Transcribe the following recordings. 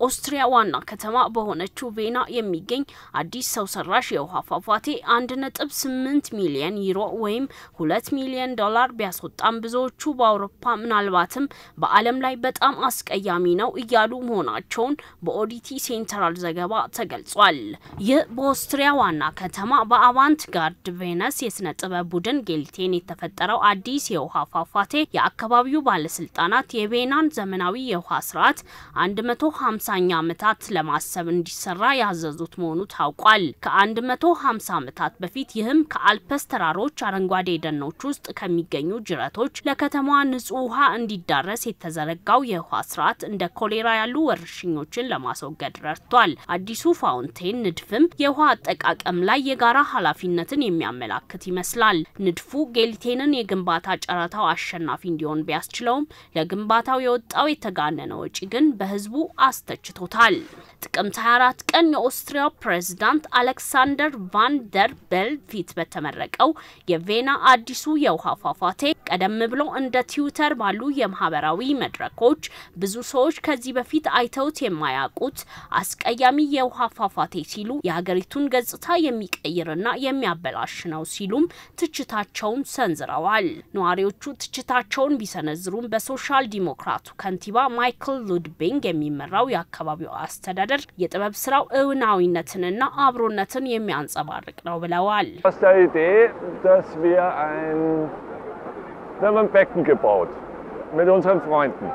በኦስትሪያ ዋና ከተማ በሆነችው ቬና የሚገኝ አዲስ ሰው ሰራሽ የውሃ ፏፏቴ አንድ ነጥብ ስምንት ሚሊየን ዩሮ ወይም ሁለት ሚሊየን ዶላር ቢያስወጣም ብዙዎቹ በአውሮፓ ምናልባትም በዓለም ላይ በጣም አስቀያሚ ነው እያሉ መሆናቸውን በኦዲቲ ሴንትራል ዘገባ ተገልጿል። ይህ በኦስትሪያ ዋና ከተማ በአቫንት ጋርድ ቬነስ የስነ ጥበብ ቡድን ጌልቴን የተፈጠረው አዲስ የውሃ ፏፏቴ የአካባቢው ባለስልጣናት የቬናን ዘመናዊ የውሃ ስርዓት 150ኛ ዓመታት ለማሰብ እንዲሰራ ያዘዙት መሆኑ ታውቋል። ከ150 ዓመታት በፊት ይህም ከአልፐስ ተራሮች አረንጓዴ ደኖች ውስጥ ከሚገኙ ጅረቶች ለከተማዋ ንጹህ ውሃ እንዲዳረስ የተዘረጋው የውሃ ስርዓት እንደ ኮሌራ ያሉ ወረርሽኞችን ለማስወገድ ረድቷል። አዲሱ ፋውንቴን ንድፍም የውሃ አጠቃቀም ላይ የጋራ ኃላፊነትን የሚያመላክት ይመስላል። ንድፉ ጌልቴንን የግንባታ ጨረታው አሸናፊ እንዲሆን ቢያስችለውም ለግንባታው የወጣው የተጋነነ ወጪ ግን በህዝቡ አስተችቶታል። ጥቅምት 24 ቀን የኦስትሪያው ፕሬዝዳንት አሌክሳንደር ቫን ደር ቤል ፊት በተመረቀው የቬና አዲሱ የውሃ ፏፏቴ ቀደም ብሎ እንደ ትዊተር ባሉ የማህበራዊ መድረኮች ብዙ ሰዎች ከዚህ በፊት አይተውት የማያውቁት አስቀያሚ የውሃ ፏፏቴ ሲሉ የሀገሪቱን ገጽታ የሚቀይርና የሚያበላሽ ነው ሲሉም ትችታቸውን ሰንዝረዋል። ነዋሪዎቹ ትችታቸውን ቢሰነዝሩም በሶሻል ዲሞክራቱ ከንቲባ ማይክል ሉድቢንግ የሚመራው የአካባቢው አስተዳደር የጥበብ ስራው እውናዊነትንና አብሮነትን የሚያንጸባርቅ ነው ብለዋል። aus der Idee, dass wir ein, wir haben ein Becken gebaut mit unseren Freunden.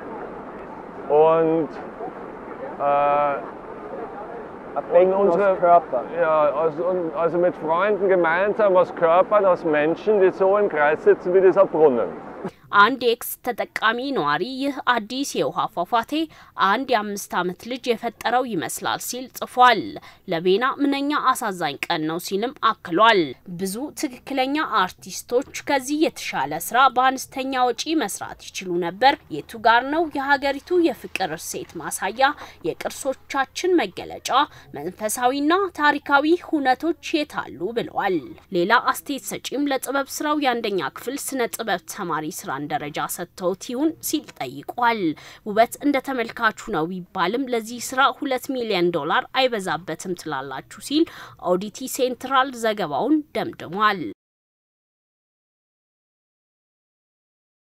Und, äh, und unsere Körper. Ja, also, und- also mit Freunden gemeinsam aus Körpern, aus Menschen, die so im Kreis sitzen wie dieser Brunnen. አንድ የኤክስ ተጠቃሚ ነዋሪ ይህ አዲስ የውሃ ፏፏቴ አንድ የአምስት ዓመት ልጅ የፈጠረው ይመስላል ሲል ጽፏል። ለቬና ምንኛ አሳዛኝ ቀን ነው ሲልም አክሏል። ብዙ ትክክለኛ አርቲስቶች ከዚህ የተሻለ ስራ በአነስተኛ ወጪ መስራት ይችሉ ነበር። የቱ ጋር ነው የሀገሪቱ የፍቅር እሴት ማሳያ፣ የቅርሶቻችን መገለጫ፣ መንፈሳዊና ታሪካዊ ሁነቶች የታሉ ብለዋል። ሌላ አስተያየት ሰጪም ለጥበብ ስራው የአንደኛ ክፍል ስነ ጥበብ ተማሪ ስራን ደረጃ ሰጥተውት ይሁን ሲል ጠይቋል። ውበት እንደ ተመልካቹ ነው ቢባልም ለዚህ ስራ ሁለት ሚሊዮን ዶላር አይበዛበትም ትላላችሁ ሲል ኦዲቲ ሴንትራል ዘገባውን ደምድሟል።